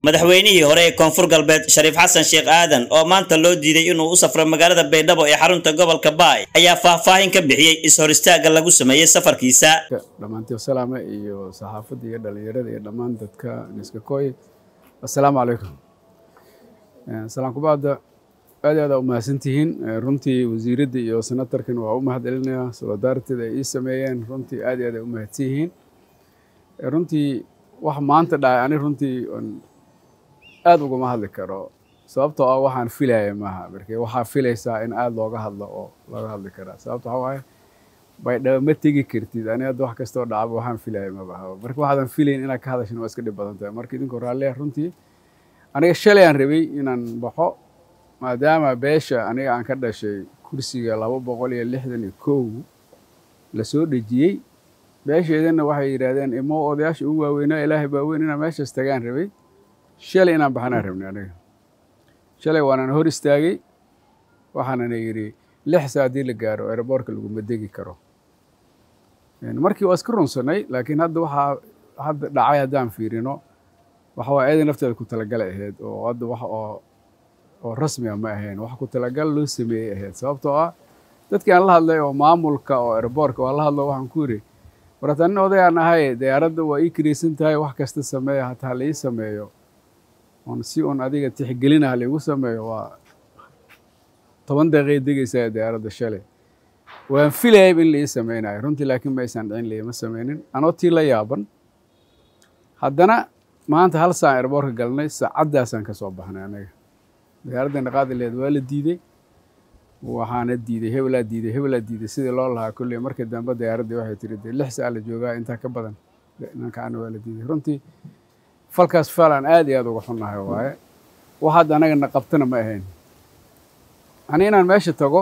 madaxweynihii hore ee koonfur galbeed shariif xasan sheekh aadan oo maanta loo diiday inuu u safro magaalada baydhabo ee xarunta gobolka baay ayaa faahfaahin ka bixiyey is-hor istaaga lagu sameeyey safarkiisa dhammaantii salaame iyo saxaafadda iyo dhallinyarada iyo dhammaan dadka niskakoy assalaamu calaykum salaan kubaada aad aad aa u mahadsantihiin runtii wasiiradda iyo senatarkan waa u mahad celinayaa soladaarteeda ay ii sameeyeen runtii aad aad ay u mahadsan yihiin runtii wax maanta dhacay ani runtii aad ugama hadli karo sababtoo ah waxaan filaya maaha marke waxaa filaysaa in aad looga hadlo oo looga hadli karaa sababto waxaa waaye baydhabo ma tegi kartid ani hadda wax kastoo dhacaba waxaan filaya mabaha marka waxaadan filayn inaad ka hadashin waa iska dhib badan tahay marka idinkoo raalliya runtii aniga shalay aan rabay inaan baxo maadaama beesha aniga aan ka dhashay kursiga laba boqol iyo lixdan iyo kow lasoo dhejiyey beesheedana waxay yidhaahdeen imo odayaasha ugu waaweynaa ilaahay baa weyn inaan meeshaas tagaan rabay shalay inaan baxanaan rabnay aniga shalay waanaan hor istaagay waxaanana yidhi lix saa haddii la gaaro aeroboortka laguma degi karo markii waa iska runsanay laakiin hadda waxaa hadda dhacay haddaan fiirino waxa waa eeday nafteeda ku talagalay ahayd oo hadda wax oo oo rasmi ah ma ahayn wax ku talagal loo sameeyey ahayd sababtoo ah dadkii aan la hadlay oo maamulka oo aeroboortka waan la hadlo waxaan ku yidhi warata nin odayaan ahay diyaaradda waa ii kiraysan tahay wax kasta sameeya hataa la ii sameeyo on si un adiga tixgelinaha laigu sameeyo waa toban daqiiqay degaysaa diyaaradda shalay waan filayayb in la ii sameynayo runtii laakiin ma aysan dhicin laima sameynin anoo tii la yaaban haddana maanta hal saan airboortka galnay saacaddaasaan ka soo baxnay anaga diyaaraddeena qaadileed waa la diidey waxaana diiday hebelaa diiday hebelaa diiday sidii loo lahaa kolley markii dambe diyaaraddii waxay tiri dee lix saa la joogaa intaa ka badan nankaana waa la diiday runtii falkaas faal aan aad iyo aad uga xunnahay waaye wax hadda anagana qabtana ma ahayn ani inaan meesha tago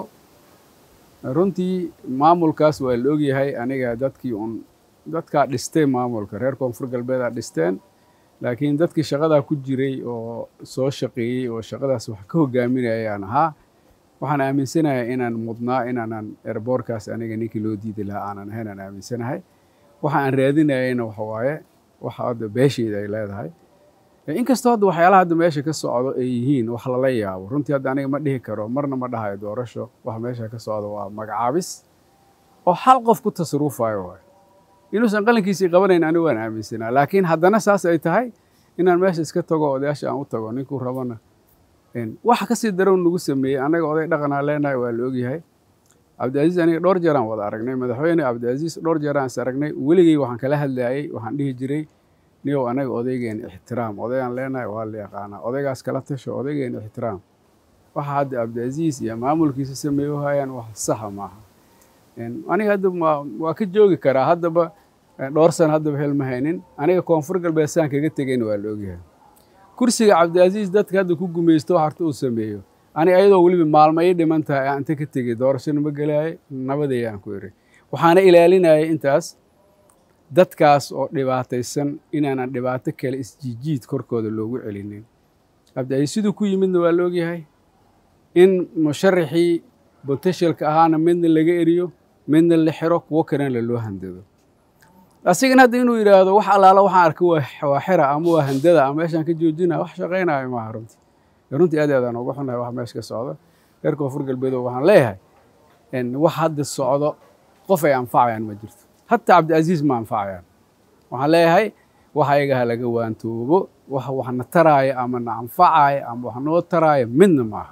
runtii maamulkaas waa la ogyahay aniga dadkii un dadkaa dhistay maamulka reer koonfur galbeedaa dhisteen laakiin dadkii shaqadaa ku jiray oo soo shaqeeyey oo shaqadaas wax ka hogaaminaya aan ahaa waxaan aaminsanahay inaan mudnaa inaanan erboorkaas aniga ninkii loo diidi lahaa aanan ahayn aan aaminsanahay waxa aan raadinayayna waxa waaye waxa hadda beesheeda ay leedahay inkastoo hadda waxyaalaha hadda meesha ka socdo ay yihiin wax lala yaabo runtii hadda aniga ma dhihi karo marna ma dhahayo doorasho wax meesha ka socdo waa magacaabis oo hal qof ku tasarufayo waay inuusan qalinkiisii qabanayn anigu waan aaminsanaa laakiin haddana saas ay tahay inaan meesha iska tago odayaasha aan u tago ninkuu rabana waxa kasii darow nagu sameeyey annaga oday dhaqanaa leenahay waa la ogyahay cabdicaziiz aniga dhowr jeeraan wada aragnay madaxweyne cabdicaziiz dhowr jeeraan is aragnay weligey waxaan kala hadlayay waxaan dhihi jiray niyow anaga odaygeen ixtiraam odaygaan leenahay waa la yaqaanaa odaygaas kala tasho odaygeen ixtiraam waxa hadda cabdicaziiz iyo maamulkiisa sameeyo hayaan wax saxa maaha aniga hadda waa ka joogi karaa haddaba dhowr sana haddaba hel ma haynin aniga koonfur galbeed saan kaga tegayna waa la ogyahay kursiga cabdicaziiz dadka hadda ku gumaysto harta uu sameeyo ani ayadoo weliba maalmo ii dhiman tahay aan inta ka tegey doorashana ma gelaayay nabadeeya aan ku iri waxaana ilaalinayay intaas dadkaas oo dhibaataysan inaanan dhibaato kale isjiijiid korkooda loogu celinin cabdicaziiz siduu ku yimidna waa la ogyahay in musharaxii bonteshalka ahaana midna laga eriyo midna la xiro kuwo kalena loo handado asigana hadda inuu yidhaahdo wax allaala waxaan arkay waa xira ama waa handada ama meeshaan ka joojina wax shaqaynayo maaha runtii runtii aad aadaan uga xunahay wax meesha ka socdo reer koonfur galbeedo waxaan leeyahay wax hadda socdo qof ay anfacayaan ma jirto hataa cabdicaziiz ma anfacayaan waxaan leeyahay wax ayaga ha laga waantoobo wax waxna taraaya ama na anfacaya ama wax noo taraaya midna maaha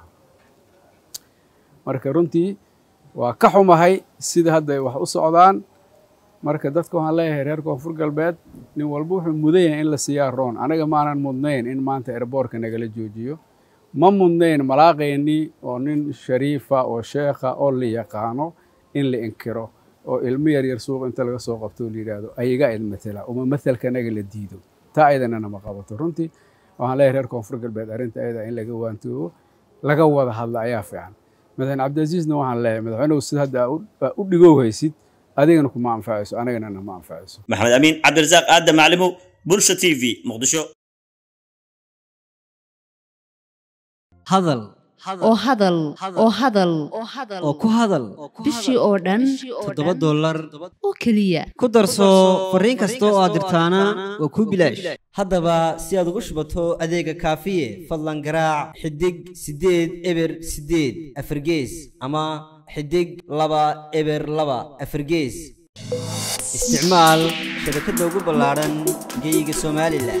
marka runtii waa ka xumahay sida hadda ay wax u socdaan marka dadka waxaan leeyahay reer koonfur galbeed nin walba wuxuu mudan yahay in la siiyaa roon anaga maanan mudnayn in maanta erboorka nagala joojiyo ma mudnayn malaaqaynii oo nin shariifa oo sheekha oo la yaqaano in la inkiro oo ilmo yaryar suuq inta laga soo qabto la yidhaahdo ayaga idmatela uma mathalka naga la diido taa ayadana nama qabato runtii waxaan leeyahay reer koonfur galbeed arrinta ayada in laga waantoobo laga wada hadla ayaa fiican madaxweyne cabdicaziizna waxaan leeyahay madaxweynuhu sida hadda u dhigow haysid adigana kuma anfacayso anagana nama anfacayso maxamed amiin cabdirasaaq aadam maclimow bulsha t v muqdisho hadal oo hadal oo hadal oo ku hadal bishii oo dhan toddoba dollar oo keliya ku darso fariin kasta oo aad dirtaana waa kuu bilaash haddaba si aad ugu shubato adeega kaafiye fadlan garaac xidig siddeed eber siddeed afargees ama xidig laba eber laba afargees isticmaal shabakadda ugu ballaadhan geyga somalilan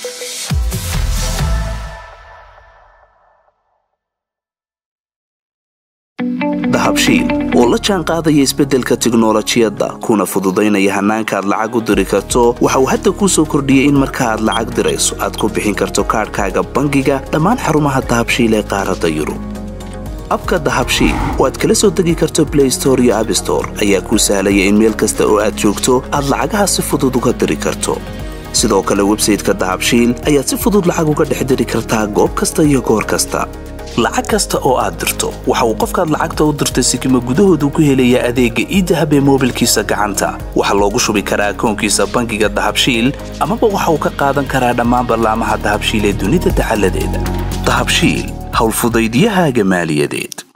dahabshiil oo la jaan qaadaya isbeddelka tiknolojiyadda kuna fududaynaya hannaanka aad lacag u diri karto waxa uu hadda kuu soo kordhiyey in marka aad lacag dirayso aad ku bixin karto kaadhkaaga bangiga dhammaan xarumaha dahabshiil ee qaaradda yurub abka dahabshiil oo aad kala soo degi karto blay store iyo abstore ayaa kuu sahlaya in meel kasta oo aad joogto aad lacagaha si fudud uga diri karto sidoo kale websayteka dahabshiil ayaad si fudud lacag uga dhex diri kartaa goob kasta iyo goor kasta lacag kasta oo aad dirto waxa uu qofkaad lacagta u dirtay sikima gudahoodu ku helayaa adeegga iidahab ee moobilkiisa gacanta waxaa loogu shubi karaa akoonkiisa bangiga dahabshiil amaba waxa uu ka qaadan karaa dhammaan ballaamaha dahabshiil ee dunida dacaladeeda dahabshiil howlfudaydyahaaga maaliyadeed